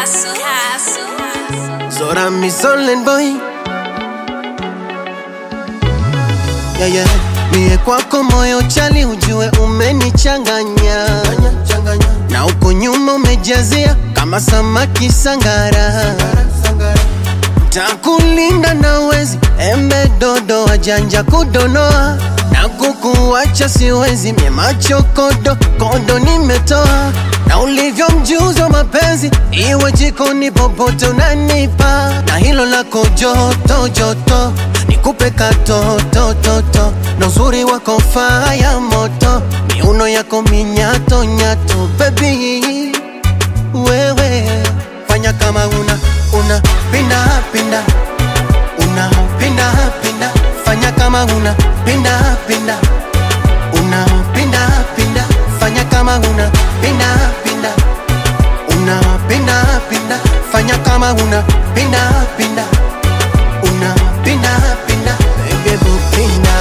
Castle. Castle. Zora mi Solent boy yeah, yeah. Mie kwako moyo chali ujue umenichanganya na uko nyuma umejazia kama samaki sangara takulinda na wezi embe dodo wajanja kudonoa na kukuacha siwezi mie macho kodo kodo nimetoa na ulivyo mjuzi wa mapenzi iwe jikoni popote unanipa na hilo lako joto joto nikupe katotototo na uzuri wako faya moto miuno yako minyato nyato bebi wewe fanya kama una una pinda pinda una pinda pinda fanya kama una pinda pinda una pinda pinda fanya kama una pinda pinda una pinda pinda fanya kama una pinda pinda una pinda pinda baby boo, pinda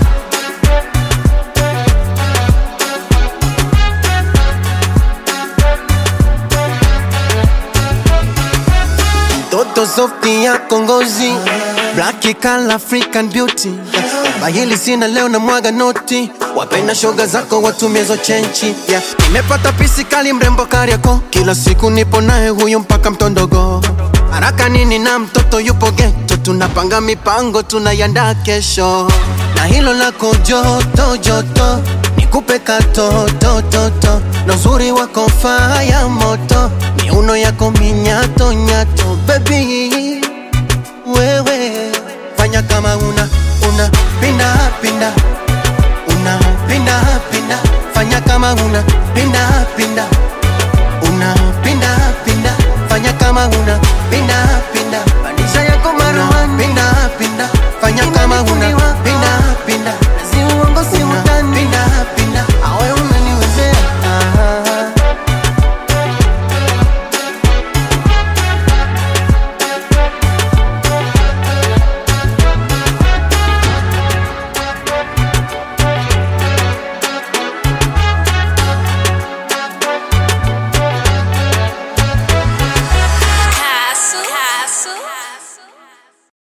Mtoto softi yako ngozi Black color African beauty Bahili sina leo na mwaga noti Wapenda shoga zako watumie zo chenchi yeah. Nimepata pisi kali mrembo Kariako Kila siku nipo naye huyu mpaka mtondogo Haraka nini na mtoto yupo geto Tunapanga mipango tunaiandaa kesho Na hilo lako joto joto Nikupe katotototo Na uzuri wako faya moto Miuno yako minyato nyato Baby wewe fanya kama una una pinda pinda una pinda pinda fanya kama una pinda pinda una pinda pinda fanya kama una pinda pinda manisha yako marumani pinda pinda fanya kama una